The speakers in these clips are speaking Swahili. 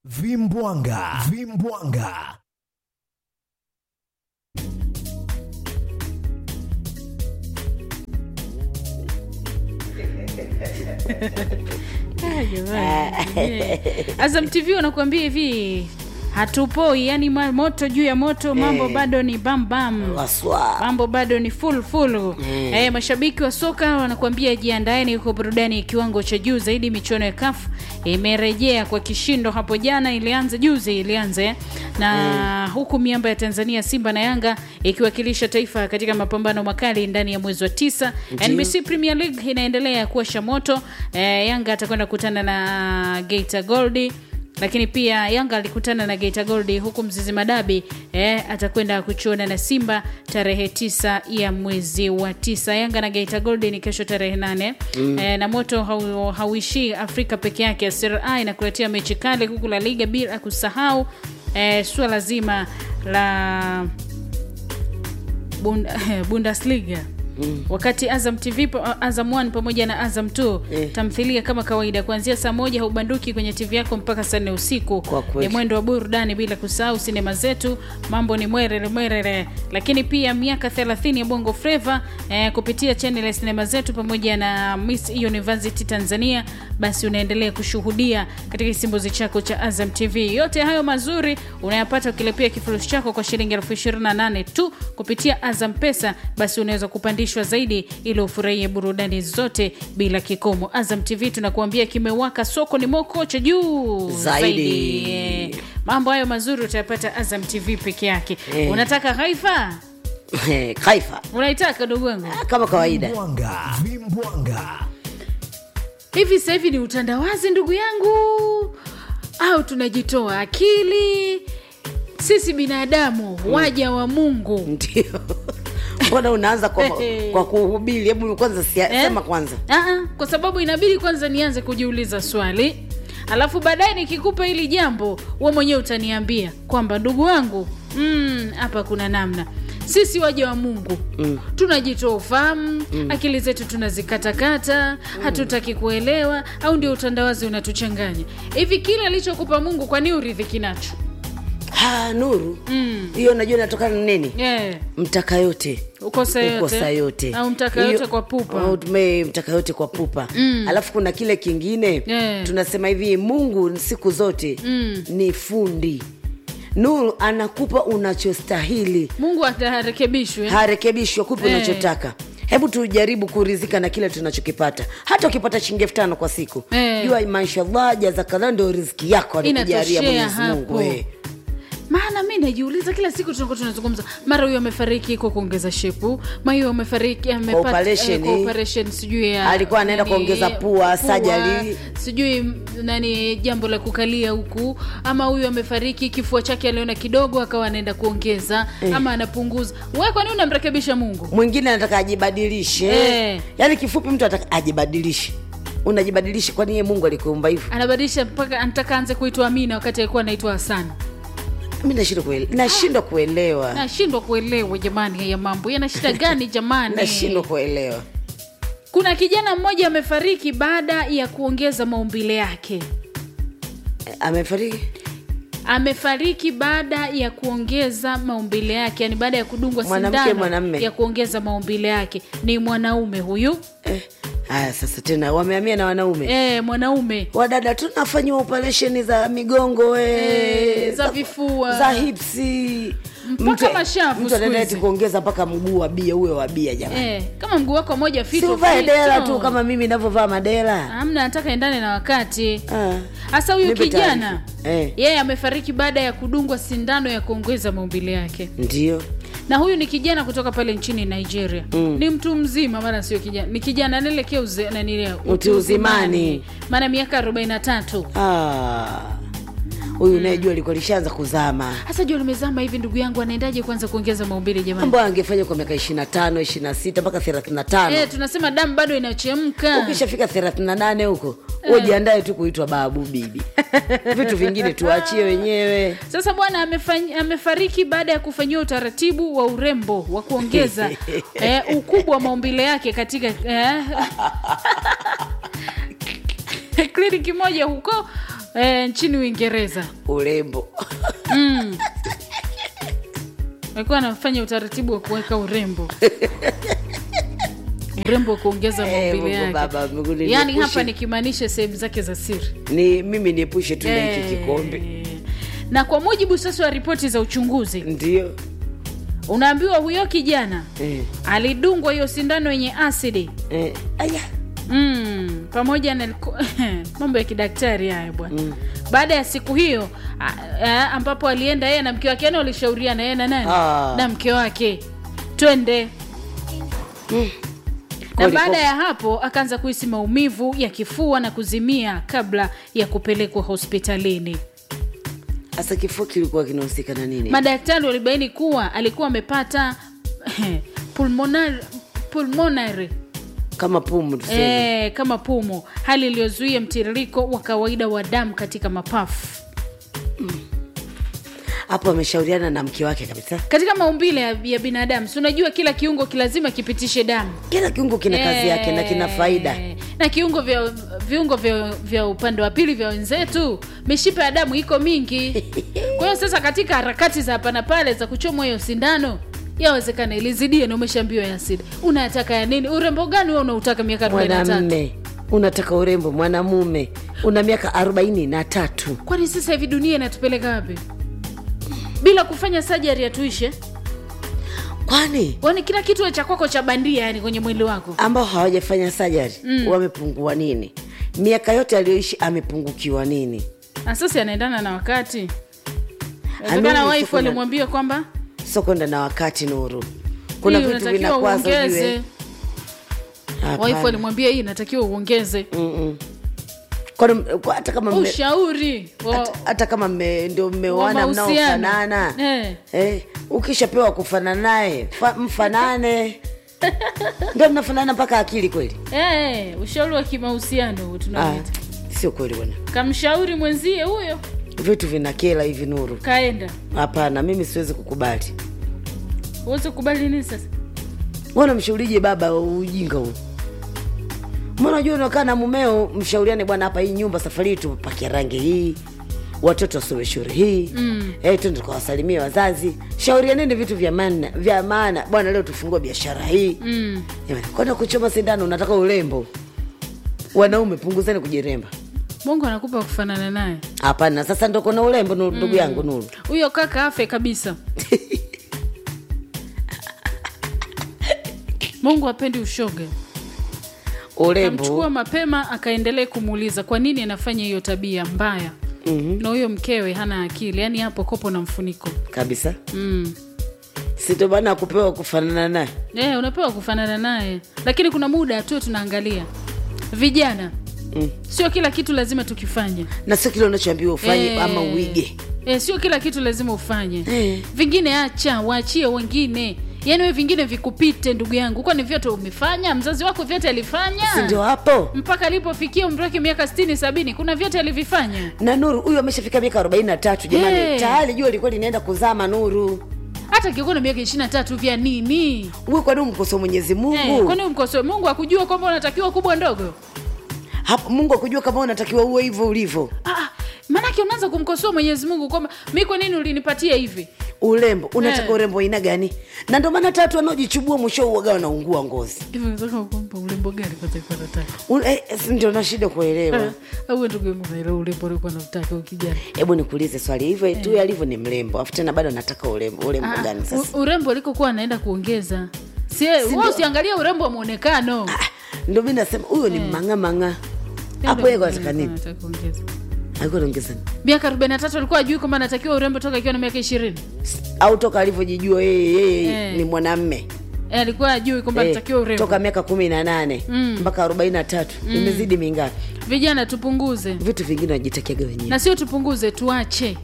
Vimbwanga, Vimbwanga. Ah, jamani. Azam TV wanakuambia hivi hatupoi, yani ma- moto juu ya moto, mambo bado ni bam bam Waswa. mambo bado ni full full. Eh, mashabiki wa soka wanakuambia jiandaeni, huko burudani ya kiwango cha juu zaidi. Michuano ya CAF imerejea kwa kishindo hapo jana, ilianza juzi, ilianza eh. na huku miamba ya Tanzania Simba na Yanga ikiwakilisha taifa katika mapambano makali ndani ya mwezi wa tisa. NBC Premier League inaendelea kuwasha moto. Eh, Yanga atakwenda kukutana na Geita Gold lakini pia Yanga alikutana na Geita Gold huku Mzizi Madabi eh, atakwenda kuchuana na Simba tarehe tisa ya mwezi wa tisa. Yanga na Geita Gold ni kesho tarehe nane eh, na moto hau, hauishii Afrika peke yake. Serie A inakuletea mechi kali huku La Liga bila kusahau eh, suala zima la Bund Bundesliga wakati Azam TV pa- Azam 1 pamoja na Azam 2 Eh. tamthilia kama kawaida kuanzia saa moja haubanduki kwenye TV yako mpaka saa nne usiku. Kwa kweli. Ni mwendo wa burudani bila kusahau sinema zetu, mambo ni mwerere mwerere. Lakini pia miaka 30 ya Bongo Flava eh, kupitia channel ya sinema zetu pamoja na Miss University Tanzania, basi unaendelea kushuhudia katika kisimbuzi chako cha Azam TV. Yote hayo mazuri unayapata ukilipia kifurushi chako kwa shilingi elfu ishirini na nane tu kupitia Azam Pesa, basi unaweza kupandishwa zaidi ili ufurahie burudani zote bila kikomo. Azam TV tunakuambia kimewaka, soko ni moko cha juu Zaidi. Eh, Mambo hayo mazuri utayapata Azam TV peke yake. Eh. Unataka haifa? Kaifa Unaitaka ndugu wangu? Ah, kama kawaida. Vimbwanga, Vimbwanga. Hivi sasa hivi ni utandawazi ndugu yangu, au tunajitoa akili? Sisi binadamu waja wa Mungu Ndio. Mbona unaanza kwa, kwa kuhubiri? Hebu kwanza sia- Eh? sema kwanza. Aa, kwa sababu inabidi kwanza nianze kujiuliza swali alafu baadaye nikikupa hili jambo we mwenyewe utaniambia kwamba ndugu wangu mm, hapa kuna namna sisi waja wa mungu mm. tunajitoa ufahamu mm. akili zetu tunazikatakata mm. hatutaki kuelewa au ndio utandawazi unatuchanganya hivi kile alichokupa mungu kwani uridhiki nacho Ha, Nuru. Hiyo najua inatokana na nini? yeah. Mtaka yote. ukosa yote, Ukosa yote. au mtaka yote Hiyo- kwa pupa au tume mtaka yote kwa pupa alafu kuna kile kingine Yeah. tunasema hivi mungu siku zote ni fundi nuru anakupa unachostahili mungu atarekebishwe harekebishwi akupe Eh. unachotaka hebu tujaribu kurizika na kile tunachokipata hata ukipata shilingi elfu tano kwa siku Eh. jua mashallah jazakallah ndio riziki yako alikujalia Inatoshea mwenyezi mungu hapo. eh. maana mi najiuliza kila siku tunakuwa tunazungumza mara huyo amefariki kwa kuongeza shepu ma huyo amefariki amepata- operation. eh, kwa operation sijui ya Alikuwa anaenda nani, kuongeza pua, surgery. sijui m- nani jambo la kukalia huku ama huyu amefariki kifua chake aliona kidogo akawa anaenda kuongeza ama anapunguza we kwani unamrekebisha mungu mwingine anataka ajibadilishe Eh. yaani kifupi mtu anataka ajibadilishe unajibadilisha kwani yeye mungu alikuumba hivyo anabadilisha mpaka anataka anze kuitwa amina wakati alikuwa anaitwa hasani mi nashindwa kuele- nashindwa kuelewa nashindwa kuelewa jamani haya mambo yana shida gani jamani nashindwa kuelewa kuna kijana mmoja amefariki baada ya kuongeza maumbile yake Eh, amefariki amefariki baada ya kuongeza maumbile yake yani baada ya kudungwa Mwanamke, sindano mwanamme? ya kuongeza maumbile yake ni mwanaume huyu Eh, haya sasa tena wamehamia na wanaume e, mwanaume wadada tunafanyiwa operesheni za migongo eh, Eh, za vifua. za hipsi Mpaka mashavu mtu siku anaenda hizi. eti kuongeza mpaka mguu wa bia uwe wa bia jamani e, kama mguu wako moja si fito uvae fito. dela tu kama mimi navyovaa madela amna nataka endane na wakati Ah. hasa huyu Nipe kijana taarifa. Eh. yeye amefariki baada ya kudungwa sindano ya kuongeza maumbile yake ndio na huyu ni kijana kutoka pale nchini nigeria mm. ni mtu mzima maana sio kijana ni kijana anaelekea uze- nanile- Utu uzimani. maana miaka 43 Ah. huyu unayejua alikuwa lishaanza kuzama hasa jua limezama hivi ndugu yangu anaendaje kwanza kuongeza maumbile jamani mambo angefanya kwa miaka ishiri na tano ishiri na sita mpaka thelathini na tano Eh, tunasema damu bado inachemka ukishafika thelathini na nane huko ujiandae tu kuitwa babu bibi vitu vingine tuachie wenyewe sasa bwana amefany- amefariki baada ya kufanyiwa utaratibu wa urembo wa kuongeza eh, ukubwa wa maumbile yake katika eh, kliniki moja huko e, nchini uingereza urembo walikuwa anafanya utaratibu wa kuweka urembo urembo wa kuongeza Eh, maumbile Mungu Baba, yake mbinguni yaani niepushe. hapa nikimaanisha sehemu zake za siri ni mimi niepushe tu na hiki Eh, kikombe na kwa mujibu sasa wa ripoti za uchunguzi ndio unaambiwa huyo kijana eh, alidungwa hiyo sindano yenye asidi eh, aya mm, pamoja na mambo ya kidaktari haya bwana mm. baada ya siku hiyo a, a, ambapo alienda yeye na mke wake yani walishauriana yeye na nani Ah. na mke wake twende na Kweli baada kwa- ya hapo akaanza kuhisi maumivu ya kifua na kuzimia kabla ya kupelekwa hospitalini hasa kifua kilikuwa kinahusika na nini madaktari walibaini kuwa alikuwa amepata pulmonary, pulmonary kama pumu tuseme e, kama pumu hali iliyozuia mtiririko wa kawaida wa damu katika mapafu hapo ameshauriana na mke wake kabisa katika maumbile ya, ya binadamu si unajua kila kiungo kilazima kipitishe damu kila kiungo kina kazi yake na kina faida Eh, na kiungo vya viungo vya, vya upande wa pili vya wenzetu mishipa ya damu iko mingi kwa hiyo sasa katika harakati za hapa na pale za kuchomwa hiyo sindano yawezekana ilizidie na umeshaambiwa ya asidi unataka ya nini urembo gani wewe unautaka miaka 43 mwanamme unataka urembo mwanamume una miaka arobaini na tatu kwani sasa hivi dunia inatupeleka wapi bila kufanya sajari atuishe kwani kwani kila kitu cha kwako cha bandia yani kwenye mwili wako ambao hawajafanya sajari mm. wamepungua nini miaka yote aliyoishi amepungukiwa nini na sasa anaendana na wakati Anuru, Inawezekana wife soko na- alimwambia kwamba sio kwenda na wakati nuru kuna hii vitu unatakiwa vinakwaza uongeze ujue wife Hapana. alimwambia hii inatakiwa uongeze Mm-mm. Kwani- kwa- hata kama mme- ushauri wa- hata- hata kama mme- ndio mmeoana wa mahusiano. mnaofanana Eh. eh, ukishapewa kufanana naye fa- mfanane ndio mnafanana mpaka akili kweli Eh, ushauri wa kimahusiano huu ah, tunaoita sio kweli bwana kamshauri mwenzie huyo vitu vinakela hivi nuru kaenda hapana mimi siwezi kukubali uweze kubali nini sasa mbona mshaurije baba wa ujinga huu mbona jua unakaa na mumeo mshauriane bwana hapa hii nyumba safari hii tupakia rangi hii watoto wasome shule hii mm. eh, twende tukawasalimia wazazi shaurianeni vitu vya maana vya maana bwana leo tufungue biashara hii mm. Jamani, kwenda kuchoma sindano unataka urembo wanaume punguzeni kujiremba mungu anakupa kufanana naye hapana sasa ndo kona urembo nuru- ndugu yangu nuru huyo kaka afe kabisa mungu apendi ushoga urembo kamchukua mapema akaendelea kumuuliza kwa nini anafanya hiyo tabia mbaya mm-hmm. na huyo mkewe hana akili yaani hapo kopo na mfuniko kabisa mm. sito bana akupewa kufanana naye e, unapewa kufanana naye lakini kuna muda tu tunaangalia vijana Mm. sio kila kitu lazima tukifanye na sio kile unachoambiwa ufanye Eh, ama uige eh, sio kila kitu lazima ufanye Eh. vingine acha waachie wengine yaani we vingine vikupite ndugu yangu kwani vyote umefanya mzazi wako vyote alifanya si ndio hapo mpaka alipofikia umri wake miaka stini sabini kuna vyote alivifanya na nuru huyu ameshafika miaka arobaini na tatu jamani Eh. tayari jua likuwa linaenda kuzama nuru hata kikuwa na miaka ishiri na tatu vya nini uwe kwani umkosoa mwenyezi mungu eh, kwani umkosoe mungu akujua kwamba unatakiwa kubwa ndogo hapo mungu akujua kama unatakiwa uwe hivyo ulivyo Ah, ah, maanake unaanza kumkosoa mwenyezi mungu kwamba mi kwa nini ulinipatia hivi urembo unataka Eh. urembo aina gani na ndio maana tatu wanaojichubua mwisho uwaga wanaungua ngozi hivi unataka kumpa urembo gani kwa taifa la tatu U- eh, si ndio na shida kuelewa au ndugu yangu naelewa urembo ulikuwa nautaka ukijana hebu nikuulize swali hivyo tu alivyo ni mrembo afu tena bado nataka urembo urembo Ah, gani sasa u- urembo alikokuwa anaenda kuongeza si wewe usiangalia urembo wa mwonekano Ah, ndio mi nasema huyo ni mang'amang'a hapo yeye anataka nini Anataka kuongeza. alikuwa anaongeza nini miaka 43 alikuwa ajui kwamba anatakiwa urembo toka akiwa na miaka ishirini au toka alivyojijua yeye yeye Eh. ni mwanamme Eh, alikuwa ajui kwamba Eh, anatakiwa urembo toka miaka kumi na nane mpaka arobaini na tatu imezidi mingapi vijana tupunguze vitu vingine wajitakiaga wenyewe na sio tupunguze tuache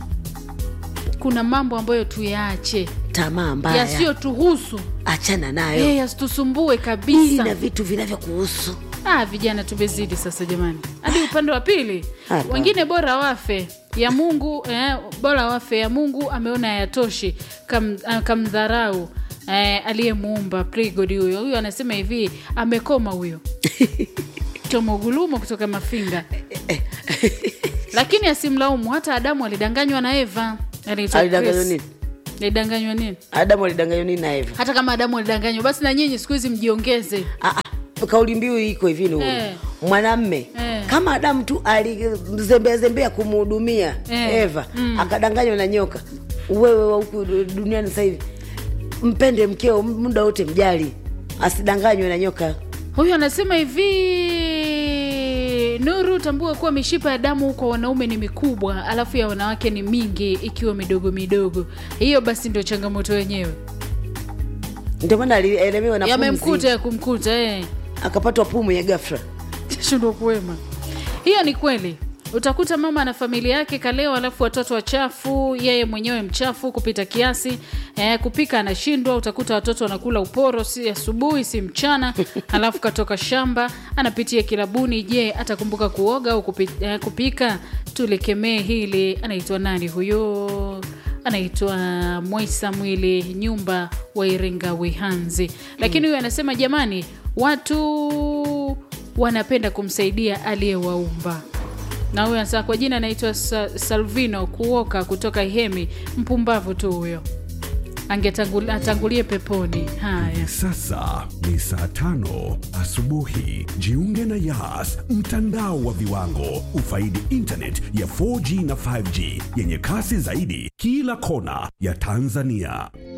kuna mambo ambayo tuyaache tamaa mbaya yasiyotuhusu achana nayo Eh, yasitusumbue hii kabisa na vitu vinavyokuhusu ah, vijana tumezidi sasa jamani hadi upande wa pili Hapa. wengine bora wafe ya mungu eh, bora wafe ya mungu ameona hayatoshi kam, ah, kamdharau eh, aliyemuumba prigod huyo huyo anasema hivi amekoma huyo tomogulumo kutoka mafinga lakini asimlaumu hata adamu alidanganywa na eva Anaitwa alidanganywa Chris. nini alidanganywa nini adamu alidanganywa nini na eva hata kama adamu alidanganywa basi na nyinyi siku hizi mjiongeze Ah, ah, kauli mbiu iko hivi ni Eh. mwanamme Eh. kama adamu tu alizembeazembea kumhudumia Eh. eva akadanganywa na nyoka wewe wa huku du- duniani sasa hivi mpende mkeo muda wote mjali asidanganywe na nyoka huyu anasema hivi nuru tambua kuwa mishipa ya damu kwa wanaume ni mikubwa alafu ya wanawake ni mingi ikiwa midogo midogo hiyo basi ndio changamoto yenyewe ndio maana alielemewa na yamemkuta pumzi ya kumkuta eh. akapatwa pumu ya gafra shindwa kuwema hiyo ni kweli utakuta mama na familia yake kaleo alafu watoto wachafu yeye mwenyewe mchafu kupita kiasi eh, kupika anashindwa utakuta watoto wanakula uporo si asubuhi si mchana alafu katoka shamba anapitia kilabuni je atakumbuka kuoga au kupi, eh, kupika tulikemee hili anaitwa nani huyo anaitwa Moisa Mwili nyumba wa Iringa Wihanzi. Lakini huyu anasema jamani, watu wanapenda kumsaidia aliyewaumba. Na huyu anasema kwa jina anaitwa Sa- Salvino Kuoka kutoka Ihemi. Mpumbavu tu huyo, angetangulie atangulie peponi. Haya. Sasa ni saa tano asubuhi. Jiunge na Yas, mtandao wa viwango. Ufaidi internet ya 4G na 5G yenye kasi zaidi kila kona ya Tanzania.